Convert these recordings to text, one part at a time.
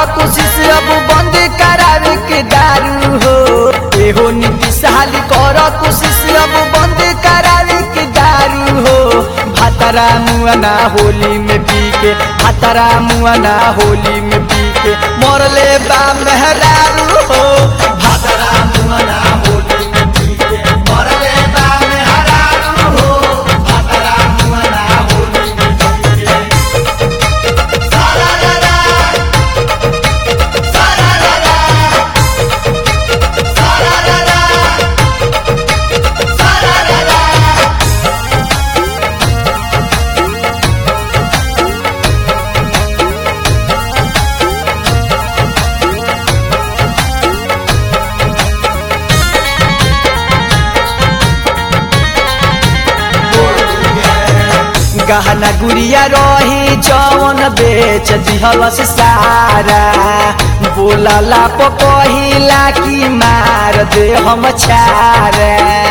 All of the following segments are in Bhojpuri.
कोशिश अब बंद करावे के दारू हो एहो नीतीश हाली कर कोशिश अब बंद करावे के दारू हो भातरा मुआना होली में पी के भातरा मुआना होली में पी के मरले बा मेहरारू हो भातरा मुआना होली में पी के मरले बा मेहरारू हो भातरा मुआना होली में पी के सारा रा रा सारा रा रा सारा रा रा सारा रा रा गहना गुड़िया रही जवन बेच दिहलस सारा बोलला पकहिला की मार दे हम छारा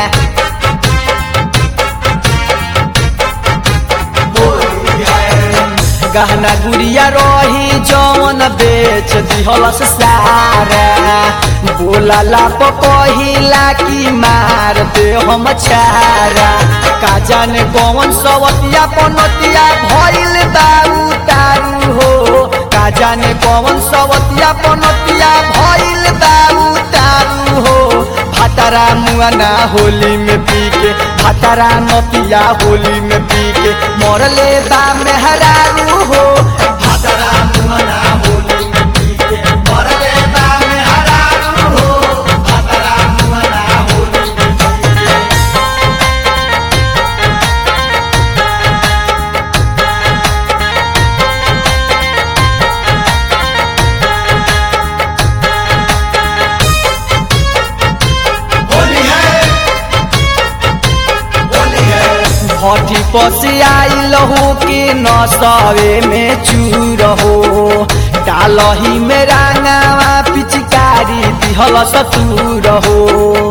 गहना गुड़िया रही जवन बेच दिहलस सारा बोलला पकहिला की मार दे हम छारा का जाने कौन सवतिया पनतिया भइल दारू तारू हो का जाने कौन सवतिया पनतिया भइल दारू तारू हो भातारा मुआना होली में पी के भातारा नतिया होली में पी के मरले बा मेहरारू हो भातारा मुआना होली में पी के मरले बा मेहरारू हो भातारा मुआना होली में पी के होली है होली है भट्टी पसी आई लहू के नसवे में चूर हो डालही में रांगावा पिचकारी दिहल सतूर हो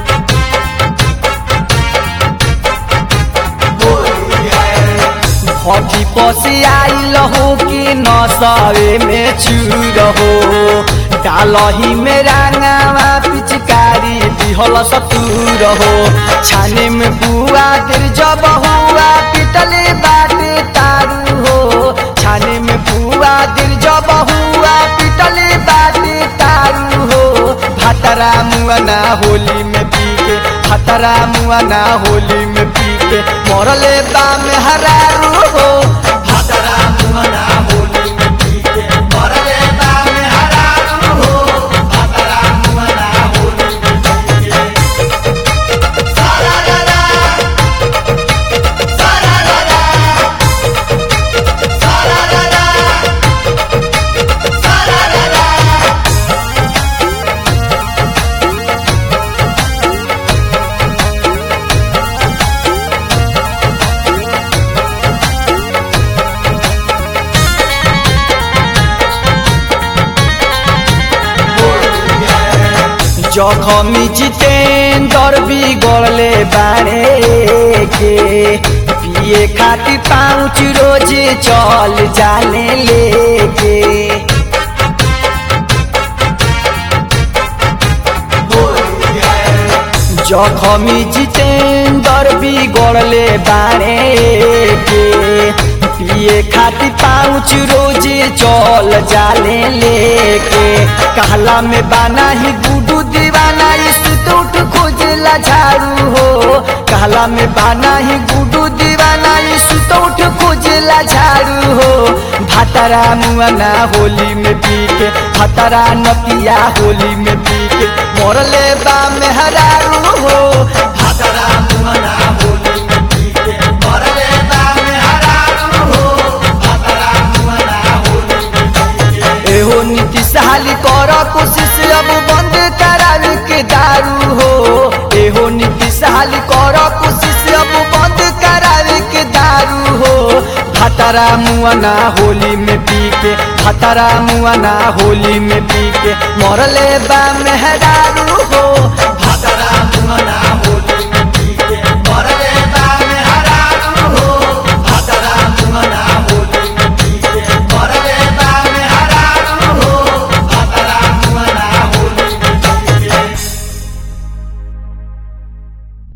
भट्टी पसी आई लहू के नसवे में चूर हो डालही में रांगावा पिचकारी दिहल सतूर हो छाने में बुआ गिर जब हुआ पिटले बाटे तारू हो छाने में बुआ गिर जब हुआ पिटले बाटे तारू हो भातरा मुआना होली में पी के भातरा मुआना होली में पी के मरले बा मेहरारू हो भातरा मुआना होली में पी के मरले बा मेहरारू हो भातरा मुआना होली में पी के सारा रा रा सारा रा रा सारा रा रा सारा रा रा जखमी जितेंद्र बिगड़ले बारे के पिए खातिर पाउच रोज चल जाने लेके जखमी जितेंद्र बिगड़ले बारे के पिए खातिर पाउच रोज चल जाले लेके कहला में बाना ही गुडू दीवाना सुत उठ खोजला झाड़ू हो कहला में बाना ही गुडू दीवाना सुत उठ खोजला झाड़ू हो भातारा मुआना होली में पी के भातारा नतिया होली में पी के मरले बा मेहरारू हो भातारा मुआना होली में पी के मरले बा मेहरारू हो भातारा मुआना होली में पी के एहो नीतीश हाली कर कोशिश अब बंद करावे के दारू हो एहो नीतीश हाली कर कोशिश अब बंद करावे के दारू हो भातारा मुआना होली में पी के भातारा मुआना होली में पी के मरले बा मेहरा